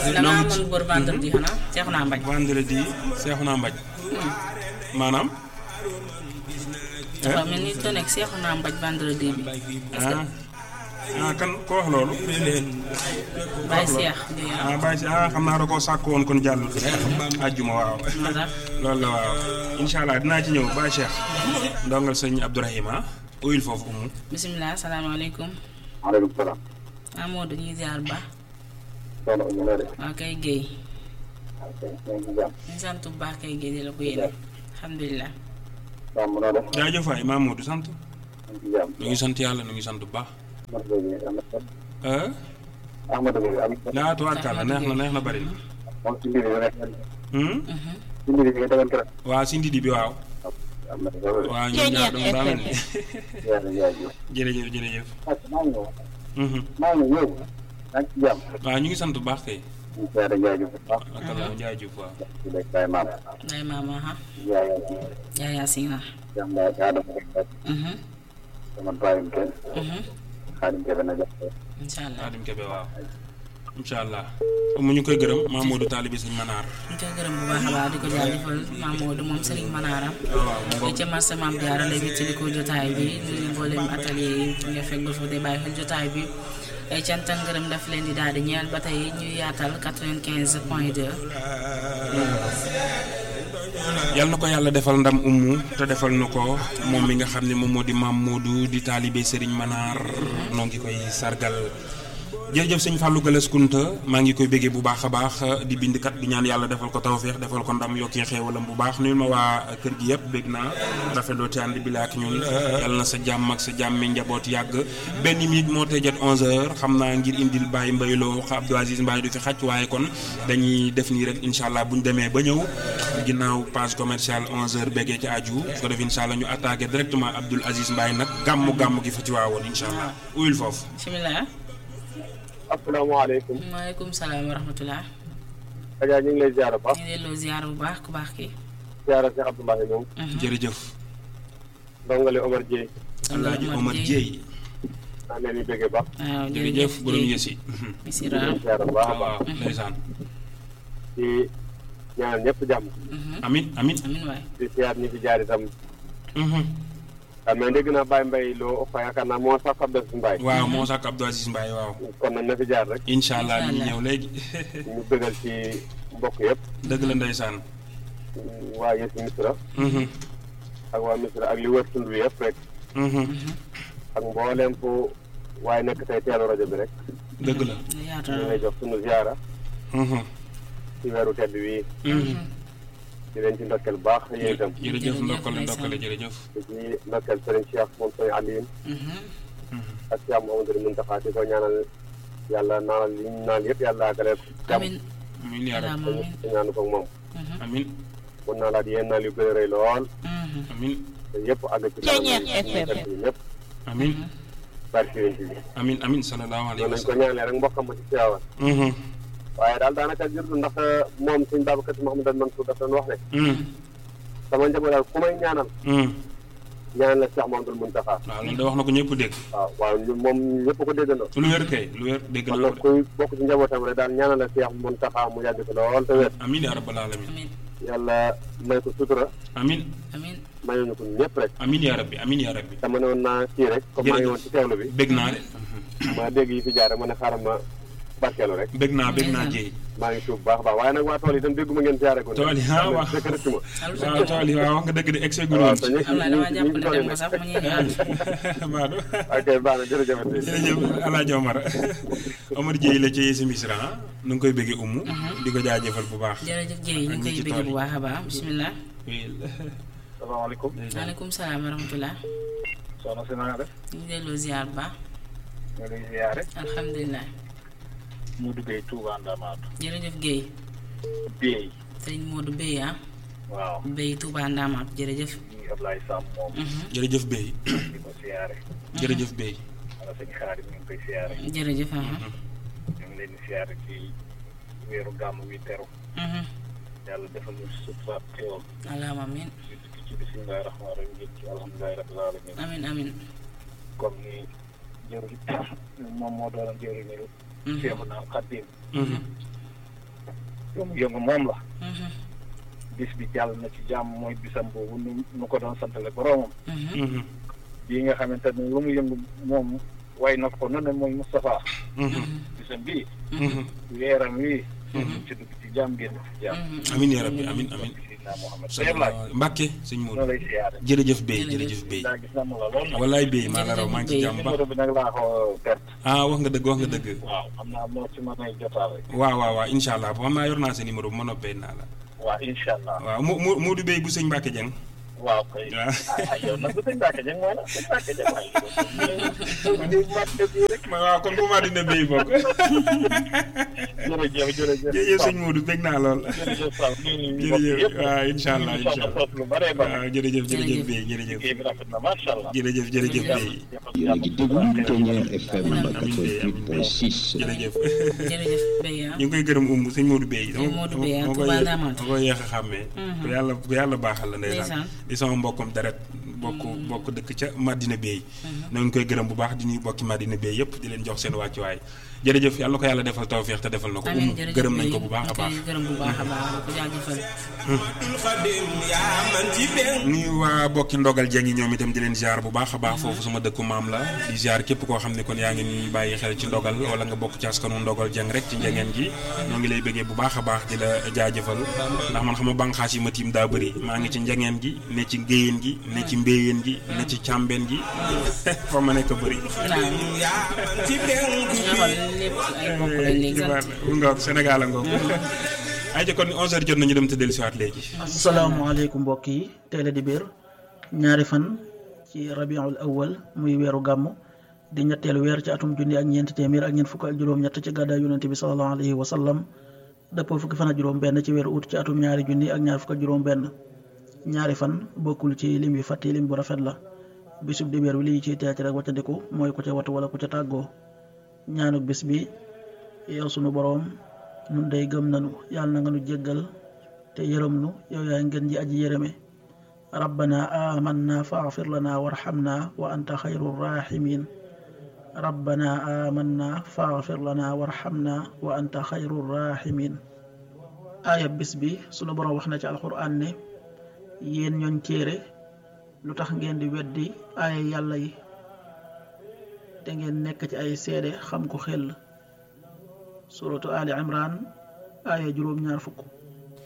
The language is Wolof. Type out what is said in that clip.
da ngaa mën góor vendredi xanaa seexu naa mbañ. vendredi seexu naa mbaj maanaam dafa mel ni te nekk seexu naa mbañ vendredi bi. est-ce que ah ah kan ko wax loolu Baye Seex di ah bàyyi si ah xam naa da koo sàkk woon kon jàll àjjuma waaw moo tax loolu la waaw incha allah dinaa ci ñëw Baye Cheikh ndongal sëñ Abdourahima uyul foofu umu bisimilah salaamaaleykum. maaleykum salaam. ah Modou ñuy ziar ba. soxna Oumou Lode. waaw kay Guèye. ok ñu ngi ci jàmm. ñu sant bu baax kay Guèye di la ko yéene. alhamdulilah. jàmm noo def. jaajëf waay Mamadou sant ñu ngi ci jàmm. ñu ngi sant yàlla ñu ngi sant bu baax Ahmadou Gueye am na solo. ah Ahmadou Gueye am na solo. laa tubaarkàlla neex na neex na bari na moom ci mbir yi rek. Hmm? ci mbir yi nga tegoon keroog. waa si ndidi bi waaw am na solo de. waa ñun ñaar dama daa mel ni yàlla jaajëf. jërëjëf jërëjëf parce que maa ngi ñëw. Mhm. maa ngi ñëw. maa ngi ci jàmm. waaw ñu ngi sant bu baax kay ñu ngi yàlla jaajëf bu baax. ak la jaajëf waaw ci lekk Baye Maam. Baye maama ha. Yaaya yaa yaa si na. jàmm Baye Adama rek rek. Mhm. sama bàyyim kenn. Mhm. Xaadim Kebe na jàpp. incha allah. Xaadim Kebe waaw incha allah mu ñu koy gërëm Mamadou Talibi sëñ Manaar ñu koy gërëm bu baax a baax di ko jaajëfal Mamadou moom Serigne Manara. waaw mu te ngoog ca marché Maam Diarra lay wéttali ko jotaay bi nuyu mboolem atelier yi nga fekk ba fa de bàyyi xel jotaay bi ay cant ak ngërëm daf leen di daal di ñeel ba tey ñuy yaatal 95 point 2. yal na ko yàlla defal ndam ummu te defal na ko moom mi nga xam ne moom moo di maam Modou di taalibe Serigne Manar noo ngi koy sargal jërëjëf sëñ Fallou Galass Kunta maa ngi koy béggee bu baax a baax di bindkat di ñaan yàlla defal ko tawféex defal ko ndam yokkee xéewalam bu baax nuyul ma waa kër gi yëpp bégg naa rafetloo te ànd bi la ak ñun yàlla na sa jàmm ak sa jàmmi njaboot yàgg benn minute moo tey jot 11h xam naa ngir indil Baye Mbayloo xa Abdou Aziz Mbaye du fi xaj waaye kon dañuy def nii rek incha allah bu ñu demee ba ñëw ginnaaw page commerciale 11h béggee ci aju su ko def incha allah ñu attaqué directement Abdoul Aziz Mbaye nag gàmmu gàmmu gi fa ci waawoon incha allah uyul foofu. bisimilah. asalaamaaleykum. maaleykum salaam wa rahmatulah. Adja ñu ngi lay ziar bu baax. ñu ngi delloo ziar bu baax ku baax kii. ziar Cheikh Abdoulaye ñoom. jërëjëf. ndongole Omar Dieye. Alaaji Omar Dieye. maa ngi leen di bëggee baax. waaw jërëjëf borom Dieye. yësi. bisimilah. di ziar bu baax a baax. waaw ndeysaan. di ñaanal ñëpp jàmm. amin amin amin waay. di ziar ñi fi jaar itam. waaw mais dégg naa Baye Mbaye loo fa yaakaar naa moo sax ab def Mbaye. waaw moo sàkk Abdou Aziz Mbaye waaw. kon nag na fi jaar rek. incha allah mi ngi Incha ñëw léegi. ñu bëggal ci mbokk yëpp. dëgg la ndeysaan. waa Yesi Misra. ak waa Misra ak li wër tund bi yëpp rek. ak mboolem fu waaye nekk tey teelu rajo bi rek. dëgg la. yaatu ñu ngi na lay jox sunu ziara. ci weeru tedd wi di leen ci ndokkeel bu baax yéen itam. jërëjëf Jërëjëf, ndokkale ndeysaan. ndokkale jërëjëf. di ci ndokkeel Serigne Cheikh moom Serigne Alioune. ak Cheikh Mouhamadou Mountakha di ko ñaanal yàlla naanal li ñu naan yëpp yàlla àggale ko jàmm amin amin yaa rabbi salaam amin. te ñaanu ko ak moom. amin mun naa laat yéen naal yu gën a rëy lool amin te yëpp àgg ci Ceeñeer FM. ñëpp amin bari si yéen bi amin amin sallallahu alayhi noonu wa lañ ko sallam. ñaanalee rek mbokkam ma ci Tiwaawan waaye daal daanaka jurtu ndax moom suñ Babacar Si Mouhamadou Mansour daf doon wax ne sama njaboot daal ku may ñaanal ñaanal la Cheikh Mouhamadou Mountakha waaw loolu de wax na ko ñëpp dégg. waaw waaw ñu moom ñëpp ko déggandoo lu wér kay lu wér dégg kon na ko nag de. kuy bokk ci njabootam rek daal ñaanal la Cheikh Mountakha mu yàgg fi lool te wér amin yaa rabbal alamin amin yàlla may ko sutura amin amin mayuñu ko ñëpp rek amin yaa rabbi amin yaa rabbi. dama ne woon naa kii rek comme maa ngi woon ci teewlu bi bég naa de. ma dégg yi fi jaar rek ma ne xaaral ma barkeelu rek bég naa bég naa jéy. maa ngi tuub baax a baax waaye nag waa tool yi itam dégguma ngeen jaare ko Tool yi, ah, waaw. dëkk rëcc ma waaw tool yi waaw wax nga dëgg de egg waaw woon te ci. ñu am na dama jàpp ne tool dem yi nga nag sax mu ñëw ñëwaat Maodo. ok baax na jërëjëf jërëjëf El Hadj Omar Omar Dieye la ci Yesi Misra ah nu ngi koy bëggee umu di ko jaajëfal bu baax. jërëjëf Dieye ñu ak ngi ñi ci koy tool bëgg yi. bu baax a baax bisimilah. salaamaaleykum maaleykum salaam wa rahmatulah. soxna si na nga def ñu ngi delloo ziar bu baax. ñu ngi lay ziare alhamdulilah. mu duggee Touba Ndamatou jërëjëf Guèye. Biey sëriñ Modou Bey ah. waaw Bey Touba Ndamaat jërëjëf. ñu Ablaye Sam moom jërëjëf Bey di ko ziare jërëjëf Bey. wala sëñ Xaadim ñu ngi koy ziare jërëjëf ah. ñu ngi leen di ziare ci weeru gàmm wi teru yàlla defal ñu sutura xéwal allahumma amin ñu dugg ci bisimilahi rahmaani rahim njëkk ci alhamdulilahi rabbil alamin amin amin comme ni jëru moom moo doon jëru ni seexu naa xaddim yëngu moom la bis bi jàll na ci jàmm mooy bisam boobu nu nu ko doon santale boroomam bii nga xamante ne lu mu yëngu moom way na ko nu ne mooy Moustapha bisam bii weeram wi ci dugg ci jàmm génn ci jàmm amin ya rabbi amin amin Seydina Mohamed sëñ Mbàkke sëñ Modou noo lay siyaare jërëjëf Bey jërëjëf Bey daa gis na mu la lool nag wallaay Bey maa la raw maa ngi ci jàmm baax numéro bi nag laa ko perte ah wax nga dëgg wax nga dëgg waaw xam naa moo ci mën a jotaale waaw waaw waaw incha allah xam naa yor naa sa numéro bu ma noppee naa la waaw incha allah waaw Mo Mo Modou Bey bu sëñ Mbàkke Jeng waaw kay waaw ah yow nag bu sëñ Mbacke Dieng mooy la sëñ Mbacke Dieng waaye yow di mat bii rek waaw kon bu ma dina Bey bokk jërëjëf jërëjëf jërëjëf sëñ Modou bég naa lool jërëjëf Sall ñu ngi jërëjëf waaw incha allah incha allah lu bare bare waaw jërëjëf jërëjëf Bey jërëjëf liggéey bi rafet na macha allah jërëjëf jërëjëf Bey yéen a ngi déglu Ténière FM 88.6 jërëjëf jërëjëf Bey ah. ñu ngi koy gërëm umb sëñ Modou Bey Sëñ Modou Bey, ah, dama Touba Ndamatou. koy yéex a xàmmee ku yàlla ku yàlla baaxal la ndeysaan Ndeysaan. di sama mbokkum deret bokk bokk dëkk ca Madina Bey ñoo ngi koy gërëm bu baax di ñuy bokki Madina Bey yëpp di leen jox seen wàccuwaay jërëjëf yàlla ko yàlla defal tawféex te defal na ko amiin umb jërëjëf gërëm nañ Bey. ko bu baax a ñu baax koy gërëm bu baax a baax di ko jaajëfal. nuyu waa bokki ndogal jeng yi ñoom itam di leen ziar bu baax a baax foofu sama dëkku maam la di ziar képp koo xam ne kon yaa ngi ñuy bàyyi xel ci ndogal wala nga bokk ci askanu ndogal jeng rek ci njengeen gi ñoo ngi lay bëggee bu baax a baax di la jaajëfal ndax man xam nga bànqaas yi ma tiim daa bëri maa ngi ci njengeen gi ne ci ngéyeen gi ne ci mbéyeen gi ne ci càmbeen gi fa ma nekk bëri waaw. nga xool lépp ay bokk lañ léegi sant. ngoog Sénégal a ngoog ay ja kon 11h jot nañu dem te dellusiwaat léegi asalaamaaleykum mbokk yi teel a di biir ñaari fan ci rabiul awal muy weeru gàmm di ñetteelu weer ci atum junni ak ñeenti téeméer ak ñeent fukk ak juróom-ñett ci gàddaay yonente bi salallahu alayhi wa sallam dëppoo fukki fan ak juróom-benn ci weeru ut ci atum ñaari junni ak ñaar fukk ak juróom-benn ñaari fan bokkul ci lim yu fàtti lim bu rafet la bisub di biir bi li ciy teec rek waccandiku mooy ku ca watu wala ku ca tàggoo ñaanuk bis bi yow sunu boroom nun day gëm nanu yàlla na nga nu jéggal te yërëm nu yow yaay ngeen ji aji yërëme rabbana amanna faghfir lana warhamna wa anta xayru rahimin rabbana amanna faghfir lana warhamna wa anta xayru rahimin aaya bis bi sunu boroom wax na ci alxuraan ne yéen ñooñ téere lu tax ngeen di weddi aaya yàlla yi te ngeen nekk ci ay seede xam ko xel suratu ali imran aaya juróom ñaar fukk